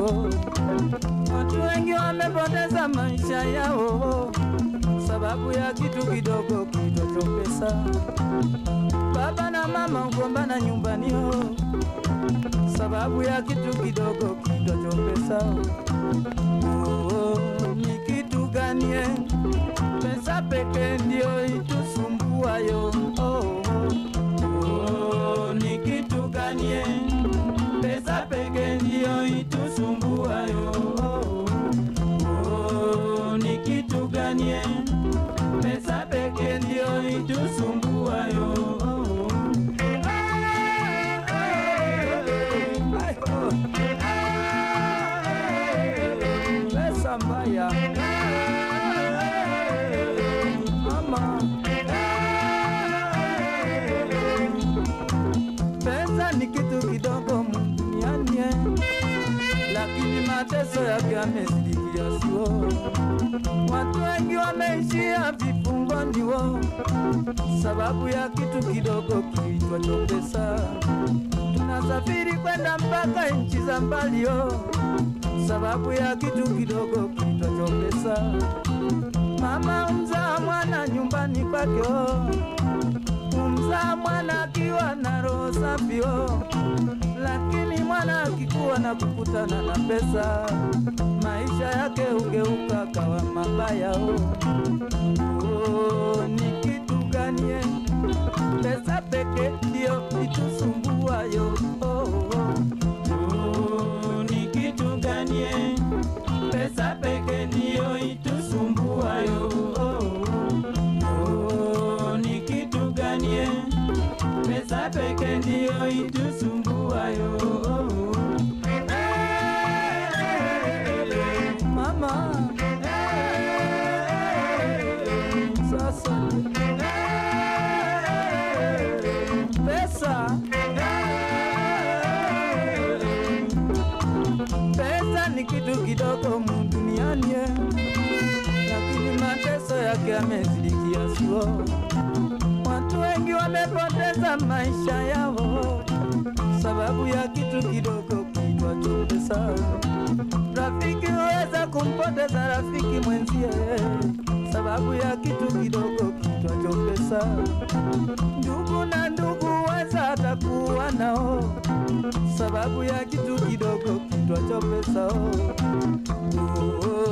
oh. Watu wengi wamepoteza maisha yao sababu ya kitu kidogo kiitwacho pesa. Baba na mama ugombana nyumbani oh, sababu ya kitu kidogo kiitwacho pesa. Oh, ni kitu gani? eh? Pesa peke ndio itusumbuayo. Oh, oh, oh, ni kitu gani? eh? Pesa peke ndio itusumbuayo. Oh, oh, ni kitu gani? eh? Pesa peke ndio itusumbuayo. Pesa mbaya mama, pesa ni kitu kidogo duniani, eh, lakini mateso yake yamezidi kiasi. oh. Watu wengi wameishia vifungoni wo sababu ya kitu kidogo kiitwacho pesa. Tunasafiri kwenda mpaka nchi za mbali yo sababu ya kitu kidogo kiitwacho pesa. Mama umzaa mwana nyumbani kwake oh, umzaa mwana akiwa na roho safi oh, lakini mwana akikuwa na kukutana na pesa, maisha yake ugeuka kawa mabaya oh. Oh, ni kitu gani eh? Pesa peke ndio itusumbuayo oh, oh. Oh, ni kitu gani eh? Pesa peke ndio itusumbuayo oh, oh. Oh, ni kitu gani eh? Pesa peke ndio itusumbuayo oh, oh. Mama sasa pesa pesa ni kitu kidogo mu duniani eh, lakini mateso yake yamezidi kiasi. oh. Watu wengi wamepoteza maisha yao sababu ya kitu kidogo kiitwacho pesa. Rafiki huweza kumpoteza rafiki mwenzie sababu ya kitu kidogo kiitwacho pesa. Ndugu na ndugu huweza hata kuwa nao sababu ya kitu kidogo kiitwacho pesa. Oh, oh,